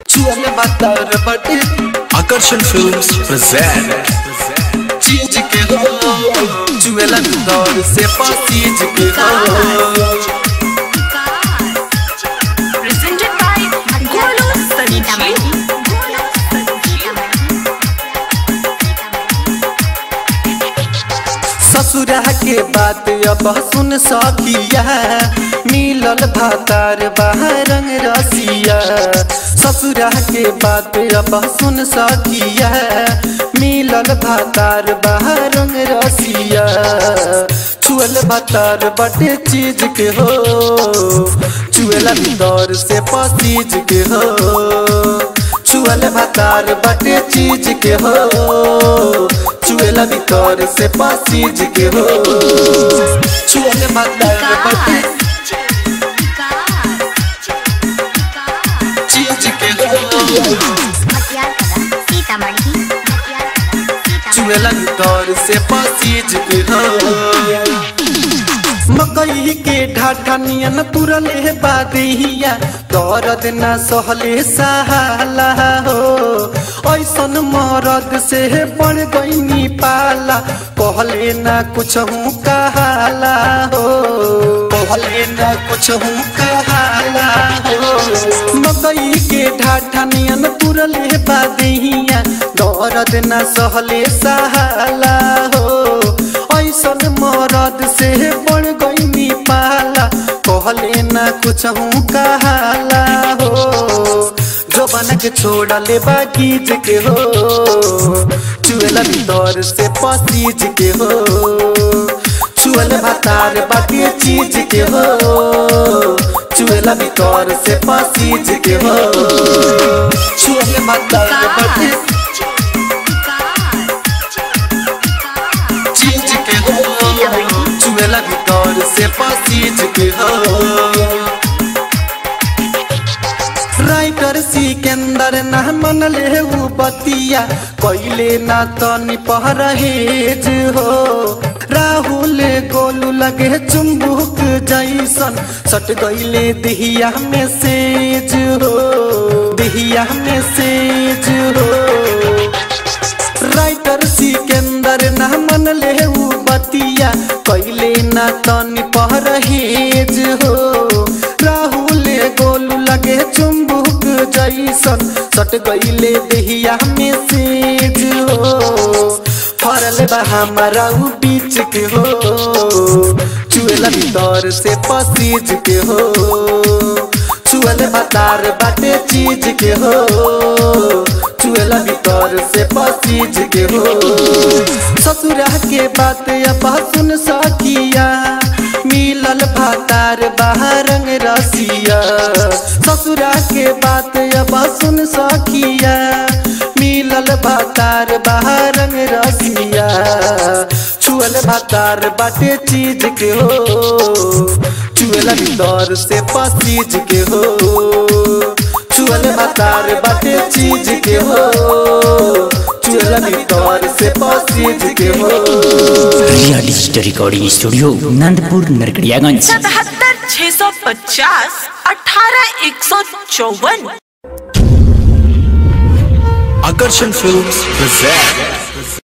छुअले बातर बटे Akarshan Films present चीज के हो छुएला दौर से पासीज के हो presented by Golu Sanjeev. ससुरा के बात अब सुन सकिया मिलल भातार बाहर रंग रसिया ससुरा के बात अब सुन सकिया मिलल भातार बाहर रंग रसिया छुअल भातार बटे चीज के हो छुएला दौर से पसीज के हो छुअल भातार बटे चीज के हो छुएला भीतर से पसीज के हो छुअल भातार बटे चीज के हो छुएला भीतर से पसीज के हो मकई के ढाठा नियन तुरले बादिया दर्द न सहले सहाला हो ऐसन मरद से बढ़ गईनी पाला कहले न कुछ हूँ कहाला हो कहले न कुछ हूँ कहाला हो मकई के ढाठा नियन तुरले बादिया दर्द न सहले सहाला हो ऐसन मरद से बढ़ गईनी पाला कहले न कुछ हूँ कहाला हो जो बन के छोड़ले बागीज के हो चुएला भीतर से पसीज के हो चुएल भातार बाकी चीज के हो चुएला भीतर से पसीज के हो चुएल भातार बाकी चीज के हो चुएला भीतर से पसीज के हो राइटर सिकंदर ना मन ले उ बतिया कैले ना तनी परहेज हो राहुल गोलू लगे चुम्बुक जैसन सट गईले दिहिया में सेज हो दिहिया में सेज हो राइटर सिकंदर ना मन ले उ बतिया कैले ना तनी परहेज हो राहुल गोलू लगे चुम्बुक जैसन सट गईले देहिया में सेज हो फरल बा हमारा उ बीच के हो चुएला भीतर से पसीज के हो चुएल बतार बाटे चीज के हो चुएला भीतर से पसीज के हो ससुरा के बात अब सुन सकिया मिलल भातार बाहर रंग रसिया ससुरा के बात अब सुन सकिया मिलल भातार बाहर रंग रसिया छुअल भातार बाटे चीज के हो चुएला भीतर से पसीज के हो चुअल भातार बाटे चीज के हो चुएला भीतर से पसीज के हो real digital recording studio Nandpur Narkatiaganj सतहत्तर छह सौ पचास अठारह एक सौ चौवन Akarshan Films present